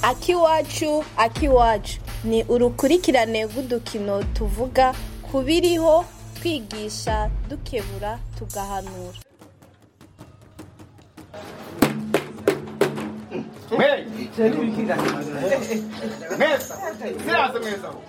akiwacu akiwacu ni urukurikirane rw'udukino tuvuga ku biriho twigisha dukebura tugahanura mweza siraze mweza aho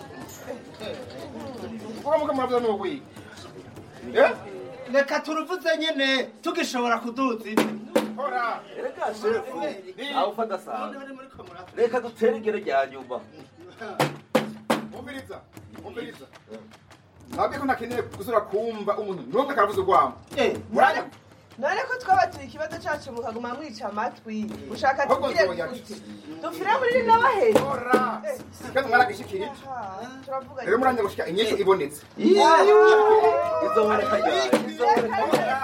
kuko muka muravuza ni ukwiga Eh? reka turuvuze nyene tugishobora kuduza ibi hora reka shefu aho ufata sana reka dutere igere rya nyuma umviriza umviriza ntabwo ko ntakeneye gusubira kumva umuntu n'umwe akaravuza urwamo muranya none ko twabatuye ikibazo cyacu mukaguma mwica amatwi ushaka ahubwo tubwire nzoya gute dupfire muri rino bahera hora kandi mwaragishikirije turavuga rero muranya gushika inyishu ibonetse izoboneka ryari izoboneka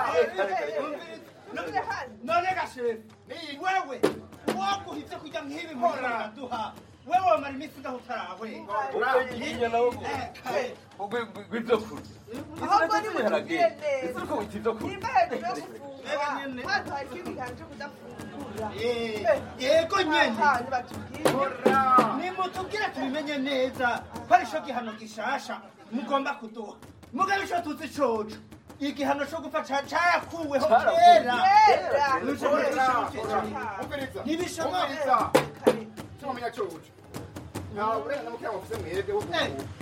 none gashefu wewe woguhitse kujya nk'ibi muraduha wewe wamara iminsi ngaho utarahwe ubwo yinya nawe gw'ivyo kurya ahubwo nimutubwire ese neza uko wita ivyo kurya nimba hejuru yo gufungura mwaduhaye ikindi kantu cyo kudafungura yego nyene aha nibatubwire nimutubwire tubimenye neza ko ari cyo gihano gishasha mugomba kuduha mugabe ico tuzi coco igihano co gupfa ca- carakuweho kera kera umviriza Ntibishoboka. umviriza tumamenya coco nta burenganzira mukira mufise mwebwe wo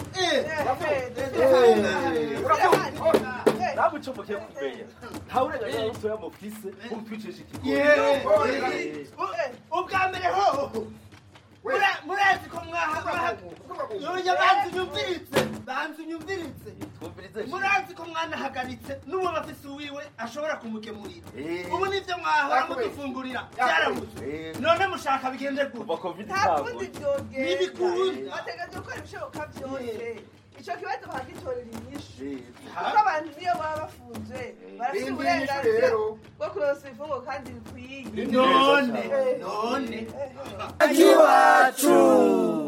nawe ico mukiye kumenya nta burenganzira na butoya mufise bwo kutwicisha Yeah. ikigoyi ubwa mbere hoho Mura- murazi ko mwaha yoya banzi unyumviritse banzi unyumviritse twumvirize murazi ko mwanahagaritse n'uwo bafise uwiwe ashobora kumugemurira Eh. ubu nivyo mwahora Yakubeshye. mudufungurira byarabuze Eh. none mushaka bigende gute kuva covid nta kundi itangwa byogenda Ntibikunda. bategereje gukora ibishoboka byose icyo kibazo bakagitorera inyishu Eh, kuko abantu niyo baba bafunzwe barafite Indi uburenganzira nyishu rero. bwo kuronsa ibifungo kandi bikwiye none none Eh, eh. iwacu